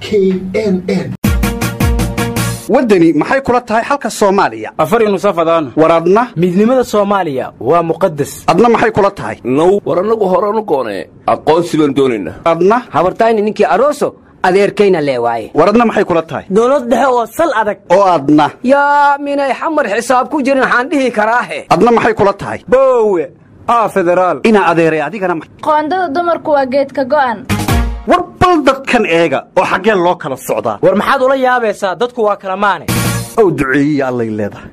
k n n waddani maxay kula tahay xalka soomaaliya afar nusafadaan war adna midnimada soomaaliya waa muqadas adna maxay kula tahay now war annagu horanu goonee aqoonsi baan doonaynaa adna habartayni ninkii aroso adeerkayna lee waaye war adna maxay kula tahay dowlad dhexe oo sal adag oo adna yaa minay xamar xisaab ku jirin waxaan dhihi karaahe adna maxay kula tahay boowe aa federaal inaa adeeray adigana ma- qoondada dumarku waa geedka go'an war bal dadkan eega oo xaggee loo kala socdaa war maxaad ula yaabaysaa dadku waa kala maane ow duceeyiya allay leedahay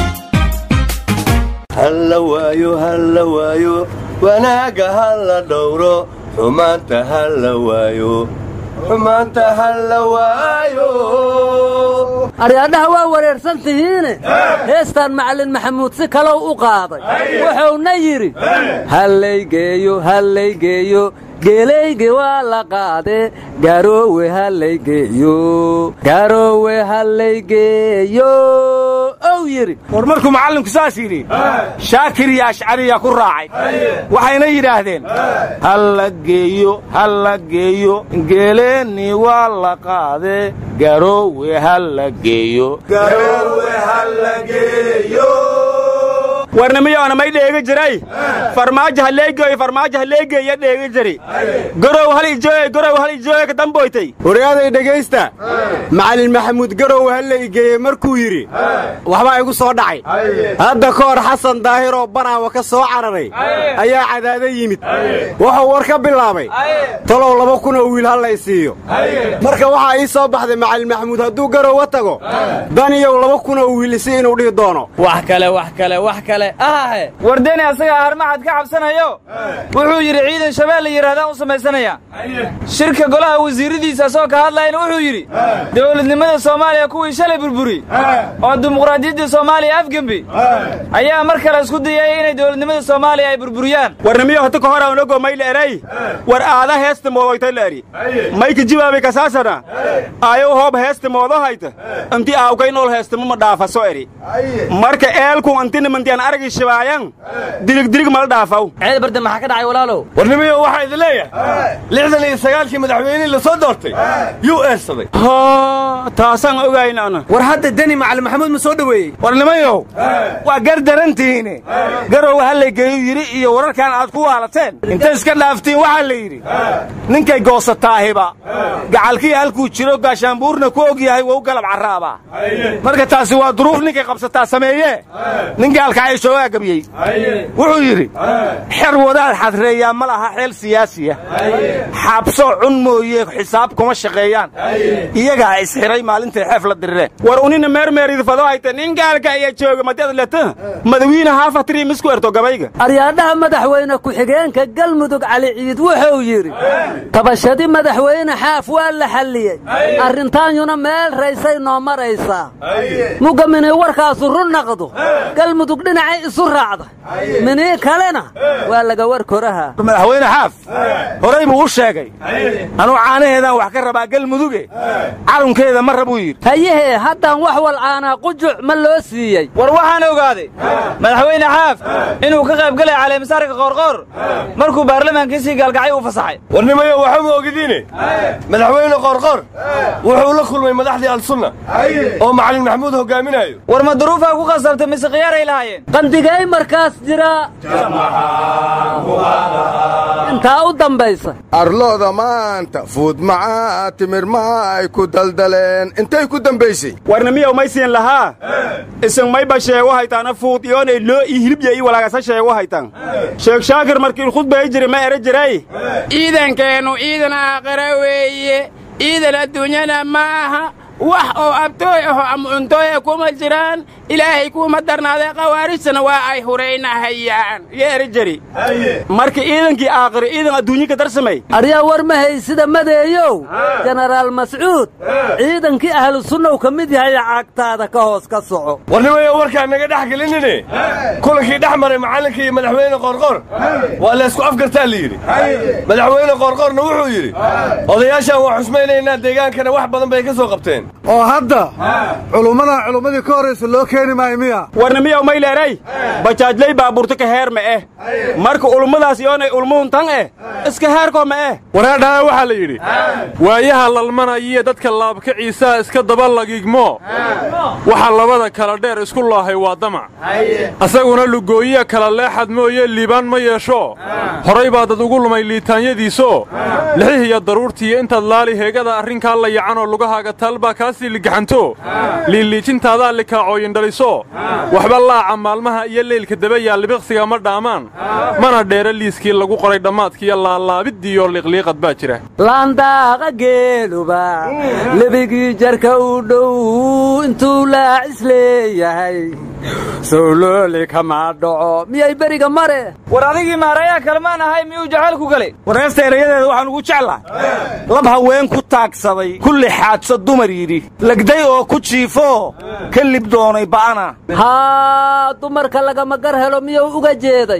halla waayo halla waayo wanaagga halla dhowro xumaanta halla waayo xumaanta halla waayo aryaadhaha waa wareersan tihiine heestaan macallin maxamuud si kalow u qaaday wuxuuna yidhi hallaygeeyo hallaygeeyo geelayge waa la qaade garoowe hallaygeeyo garoowe hallaygeeyo ow yidhi war markuu macallinku saas yidhi shaakir iyo ashcariya ku raacay waxayna yidhaahdeen halla geeyo halla geeyo geeleenni waa la qaade garoowe halla geeyo warnimiyoona may dheegi jiray farmaajo halleegeeyo farmaajo halleegeeya dheegi jiri garow hal ijooye garow hal ijooye ka damboytay wariyaaday dhegaysta macallin maxamuud garow halla igeeye markuu yidhi waxbaa igu soo dhacay hadda ka hor xasan daahiroo banaawa ka soo cararay ayaa cadaado yimid wuxuu war ka bilaabay talow laba kun oo wiil halla i siiyo marka waxaa ii soo baxday macallin maxamuud hadduu garowa tago daniyow laba kun oo wiil isi inuu dhihi doono wax kale wax kale wax kale ahahe wardeni asagaa harmacad ka cabsanayo wuxuu yidhi ciidan shabeel la yidhahdaan u samaysanaya shirka golaha wasiiradiisa asagoo ka hadlayana wuxuu yidhi dowladnimada soomaaliya kuwii shalay burburi oo dimuqraadiyadda soomaaliya afgembi ayaa mar kale isku dayay inay dowladnimada soomaaliya ay burburiyaan warnimiyo hata ka hora unago may la eray war aada heesta moodoytay la eri mayka jibaabi kasaasana ayow hoob heesta moodo hayta inti aawkay nool heestama ma dhaafaso eri marka eelku antina mantian aragi shibaayan dilig dilig mala dhaafaw ceed barde maxaa ka dhacay walaalow warnimiyo waxaa idin leeyahay lixdan iyo sagaalkii madaxweynihii la soo doortay yuu eersaday taasaan ogayn ana war hadda deni macallin maxamuud ma soo dhoweeyey warnimayow waa gar darantihiine garow hallaygeeyu yidhi iyo wararkan aad ku waalateen intay iska dhaaftiin waxaa la yidhi ninkay goosataahiba gacalkii halkuu jiro gaashaanbuurna ku og yahay wou galab carraabaa marka taasi waa duruuf ninkay qabsataa sameeye nin gaalkacay shoogaa gebiyey wuxuu yidhi xer wadaad xadreeyaa ma laha xeel siyaasiya xabso cun mooye xisaab kuma shaqeeyaan iyagaa isxiray maalintay xeef la dirireen war unina meermeeridfado hayta nin gaalka iya jooga madad leta madawiine haafatiri misku erto gabayga aryaadhaha madaxweyne ku-xigeenka galmudug cali ciid wuxuu yidhi tabashadi madaxweyne xaaf waa la xalliyey arrintaanyuna meel raysay noo maraysaa mugga minii warkaasu run naqdo galmudug dhinacay isu raacda minii kalena waa laga war koraha madaxweyne xaaf horay buu u sheegay anuu caanaheedaan wax ka rabaa galmuduge calunkeeda ma rabuu yidhi hayahee haddaan wax walcaanaa qujuc ma loo siiyey war waxaan ogaaday madaxweyne xaaf inuu ka qayb galay caleemisaarka qoorqoor markuu baarlamaankiisii gaalgacay u fasaxay warnimayo waxuma ogidiine madaxweyne qoorqoor wuxuu la kulmay madaxdii alsunna oo macallin maxamuud hogaaminayo war ma duruufaa ku qasabtay mise khiyaaray lahaayeen qandigay markaas jira intaa u dambaysa arlooda maanta fuud macaa timir ma ay ku daldaleen intay ku dambaysay warnimiyow may siin lahaa isin mayba sheego haytaana fuud iyoonay loo ii hilibya ii walaagasa sheego haytan sheekh shaakir markii khudbay jiri ma ere jiray ciidankeennu ciidan aakhira weeye ciidan adduunyana ma aha wax oo abtooy aho ama cuntooya kuma jiraan ilaahay kuuma darnaaday khawaarijtana waa ay huraynahayaan iyo ere jiri marka ciidankii aakhira ciidan adduunye ka darsamay aryaa war ma haysida madeeyow jenaraal mascuud ciidankii ahlu sunnaw ka mid yahay cagtaada ka hoos ka soco warnimayo warkaan naga dhex gelinine kulankii dhex maray macallinka iyo madaxweyne qoorqoor waa laysku afgartaa la yidhi madaxweyne qoorqoorna wuxuu yidhi odayaashaan waa xusmaynaynaa deegaankana wax badan bay ka soo qabteen oo hadda culummadan culummadii ka horraysa loo keeni maayo miya warnimiyow mayleeray bajaajlay baabuurta ka heer ma eh marka ulummadaas yoonay ulmuhun tan eh iska heerkoo ma eh wareedhaha waxaa la yidhi waayaha lalmanayiyo dadka laabkaciisaa iska daba lagigmo waxa labada kala dheer isku laahay waa damac asaguna lugooyiya kala leexad mooye liibaan ma yeesho horay baa dad ugu lumay liitaanyadiisoo lixihiyo daruurtiiyo intaad laali heegada arrinkaa la yacanoo lugahaaga taalbaa kaasii ligaxanto liiliijintaadaa likaacooyindhaliso waxba laaca maalmaha iyo leylka dabayaa libiqsiga ma dhaamaan mana dheera liiskii lagu qoray dhammaadkiiyo laalaabidiiyo liqliiqad baa jira laandaaqa geeluba lebigii jarka u dhow intuu laacis leeyahay sowlooli kama dhaco miyay beriga mare war adigii maarayaa kalmaan ahay miyuu jacaylku galay wareesta erayadeeda waxaan ugu jeclahay lab haween ku taagsaday kulli xaadso dumar yidhi legday oo ku jiifoo ka lib doonay ba'ana haa dumarka lagama gar helo miyuu uga jeeday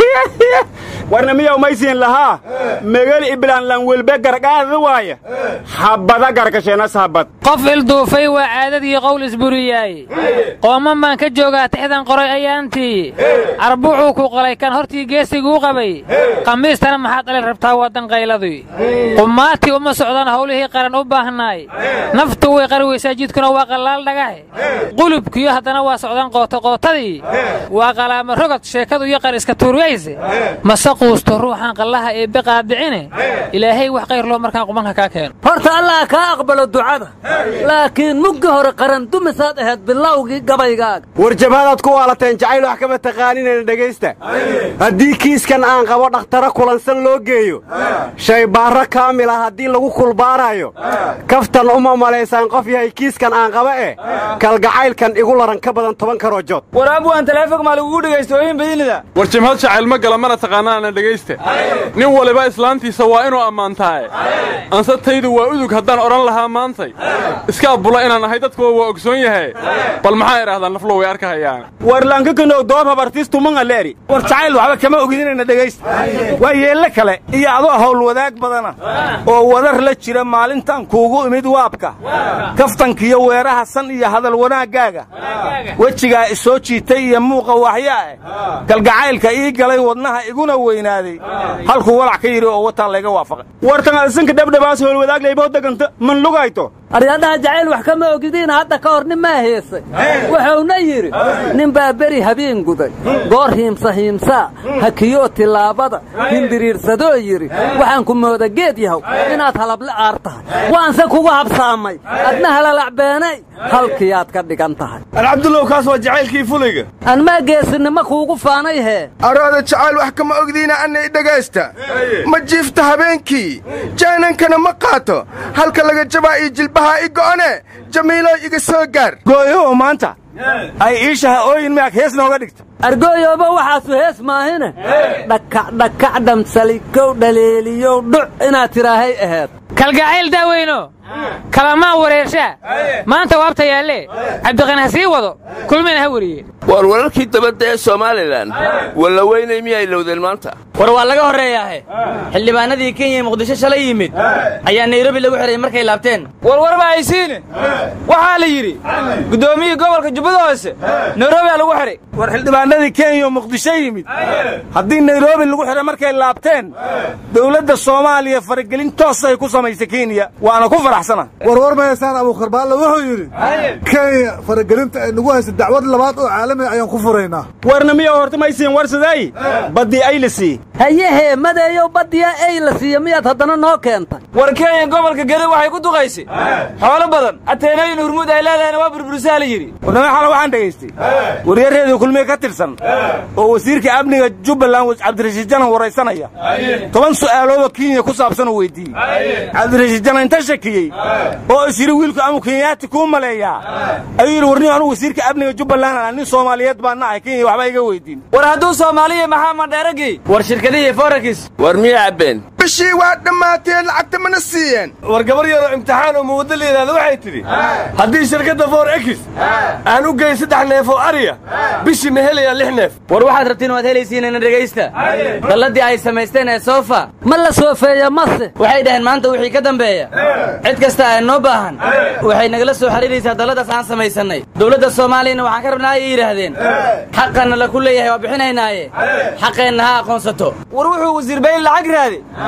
warna miyaw maysiin lahaa megal iblaan lanwelbe gargaada waaya habada garkasheenas habad qof ilduufay waa caadadii qowl isburiyaaye qooman baan ka joogaa tixdan qoray ayaantii arbuucuu ku qalay kan hortii geesiguu qabay khamiistana maxaad dhalin rabtaa waddan qayladii qumaatii uma socdaan howlihii qaran u baahnaay naftu way qari weysaa jidkuna waa qallaal dhagaxe qulubkiyo haddana waa socdaan qootoqootadii waa qalaama rogod sheekadu iyo qar iska tuuryayse mase quusto ruuxaan qallaha ee biqaadicine ilaahay wax qayr loo markaan qubanka kaa keeno horta allah kaa aqbalo ducada laakiin muggi hore qaran dumisaad ahayd bilowgii gabaygaaga war jabhadaad ku waalateen jacayl wax kama taqaaninayna dhegaysta haddii kiiskan aan qabo dhakhtaro kulansan loo geeyo shaybaarro kaamil ah haddii lagu kulbaaraayo kaftan uma malaysaan qof yahay kiiskan aan qaba eh kalgacaylkan igu laran ka badan toban karoo jood war abwaan taleefog maa lagugu dhegaysta ooyin badinida war jimhad jacayl ma gala mana taqaanaana dhegaysta nin waliba islaantiisa waa inuu ammaantaaye anse taydu waa udug haddaan odhan lahaa maantay iska abbula inaan ahay dadkuwa waa ogsoon yahay bal maxaa idhahdaa naflo way arkahayaan war lankakanow doob habartiistumanga leeri war jacayl waxba kama ogidinayna dhegaysta waa yeelle kale iyo adoo hawl wadaag badana oo wadar la jira maalintan kuugu imid waabka kaftankiyo weeraha san iyo hadal wanaaggaaga wejigaa isoo jiitay iyo muuqa waxyaa eh galgacaylka ii galay wadnaha iguna weynaaday halkuu walac ka yidhi oo wataan layga waafaqay wartan adisanka dhabdhabaas howlwadaaglayboo deganta man lugayto aryadhaha jacayl wax kama ogidiina hadda ka hor nin maa heesay wuxuuna yidhi nin baa beri habeen guday goor hiimsa hiimsaa hakiyoo tillaabada hindiriirsadoo yidhi waxaan ku mooda geed yahow inaad halable aar tahay waanse kugu habsaamay adna halalacbeenay halkiyaad ka dhigan tahay alcabdullow kaas waa jacaylkii fulayga anmaa geesinimo kuugu faanay hee arooda jacayl wax kama ogdiina anna i dhegaysta ma jiifta habeenkii jaanankana ma qaato halka laga jabaa io jilbahaa i go'one jamiilow iga soo gaar gooyow maanta ay iishaha ooyin miyaag hees nooga dhigta argooyooba waxaasu hees maahine dhakac dhakac dhamsalikow dhaleeliyow dhuc inaad tidhaahay aheed kalgacayl daaweyno kalamaa wareershaa maanta waabta yaalle cabdiqani ha sii wado kulmayna ha weriye war wararkii dabadda ee somalilan walla weynay miyay lowdeen maanta war waa laga horreeyaahe xildhibaanadii kenya ee muqdisho shalay yimid ayaa nairobi lagu xidhay markay laabteen warwar ma haysiine waxaa la yidhi guddoomiyii gobolka jubbada hoose nairobi aa lagu xidhay war xildhibaanadii kenya oo muqdisho yimid haddii nairobi lagu xidhay markay laabteen dowladda soomaaliya faragelin toosay ku samaysay kenya waana ku faraxsana warwar ma haysaan abuukarbaalla wuxuu yidhi kenya faragelinta ay nagu haysa dacwad labaad oo caalamiga ayaan ku furaynaa warna miya horta maysiin warsaday baddii ay la sii hayehee madeeyow baddiya ay la siiya miyaad haddana noo keentay war kenya gobolka gede waxay ku duqaysay xoolo badan ateenooyin hurmuud ay leedahayna waa burburisaa la yidhi warnama xala waxaan dhegaystay waryareedii kulmiye ka tirsan oo wasiirka amniga jubbaland cabdirashiid janan waraysanaya toban su'aaloodoo kenya ku saabsan uu weydiiyey cabdirashiid janan inta shakiyey oo is yidhi wiilku amu kenyaati kuu maleeyaa ayuu yidhi warniyo anugu wasiirka amniga jubbaland aan nin soomaaliyeed baan nahay kenya waxba iga weydiin war hadduu soomaaliya maxaa madheeragii war shirkadihii forakis war miyaa cabbeen bishii waa dhammaateen lacagta mana siiyeen war gabar yaroo imtixaan oo muwaddo la yidhahda waxay tidhi haddii shirkadda for ekis aan u geyn saddex neef oo ariya bishii ma helayaa lix neef war waxaad rabtiin waad helaysiinana dhegaysta dalladii ay samaysteen ee soofa ma la soofeeya mase waxay dhaheen maanta wixii ka dambeeya cid kasta ee noo baahan waxay nagala soo xidhiiraysaa dalladaas aan samaysannay dowladda soomaaliyana waxaan ka rabnaa ayay yidhaahdeen xaqanna la ku leeyahay waa bixinaynaaye xaqeenna ha aqoonsato war wuxuu wasiir bayn lacag raadi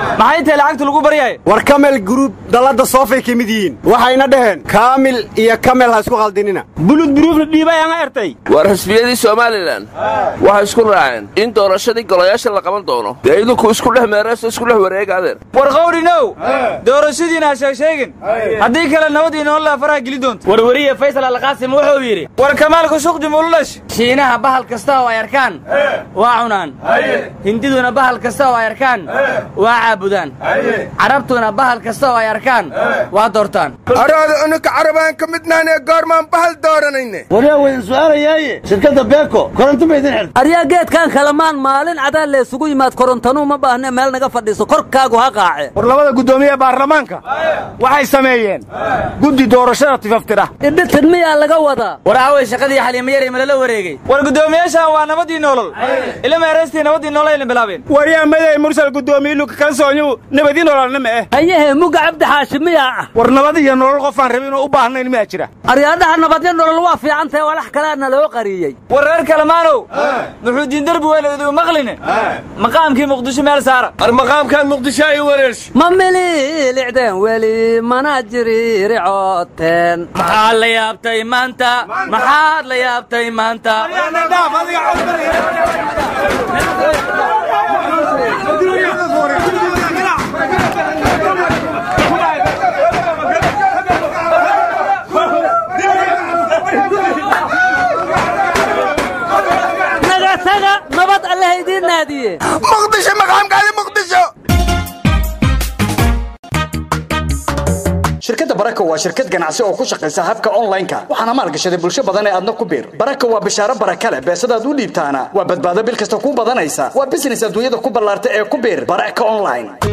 maxay tahay lacagta lagu baryahay war kamel gruub dallada soofay ka mid yihiin waxayna dhaheen kaamil iyo kamel ha isku qaldinina bulud buruufna dhiibay aan ertay waa rasmiyadii somalilan waxay isku raaceen in doorashadii golayaasha la qaban doono dee idinku isku dhex meerayso isku dhex wareega adeer war qawdhinow doorashadiina ha sheegsheegin haddii kale nabad iyo nolol faraha geli doonto warwariye faysal alqaasim wuxuu yidhi war kamaalka suqdi mululash shiinaha bahal kasta oo ay arkaan waa cunaan hindiduna bahal kasta oo ay arkaan waa caabudaan carabtuna bahal kasta oo ay arkaan waa doortaan araada unuka carabaan ka midnaan ee goormaan bahal dooranayne waryaa waydin su'aalayaaye shirkadda beeko koronto ma idin xirta aryaa geedkan kalamaan maalin cadaan leesugu yimaad korontanuu ma baahne meel naga fadhiiso korkaagu ha qaace war labada guddoomiye baarlamaanka waxay sameeyeen guddi doorashada tifaftira idhitin miyaa laga wadaa war aaway shaqadii xaliimayari ma lala wareegay war guddoomiyaashan waa nabadii nolol ila meeraystii nabadii nolol ayna bilaabeen waryaa maday mursal guddoomiye luka kalsoonyu nabadii nololna ma eh hayehe muga cabdi xaashi miyaa ah war nabad iyo nolol qofaan rabin oo u baahnayn miyaa jira aryaadhaha nabadyo nolol waa fiicantahe walax kaleana loo qariyey war reer kalamaanow muxuudiin derbi weyn idigu maqline maqaamkii muqdisho meel saara ar maqaamkan muqdisho ay wareersh ma mililicdeen weli mana jiriricooteen maxaad la yaabtay maanta maxaad la yaabtay maanta naga taga nabad allaha idiin naadiye muqdisho maqaamkaadi muqdisho shirkadda baraka waa shirkad ganacsi oo ku shaqaysa habka online-ka waxaana maalgashaday bulsho badan ee aadna ku biir baraka waa bishaaro baraka leh beesadaad u dhiibtaana waa badbaado bil kasta ku badanaysa waa business adduunyada ku ballaarta ee ku biir baraka online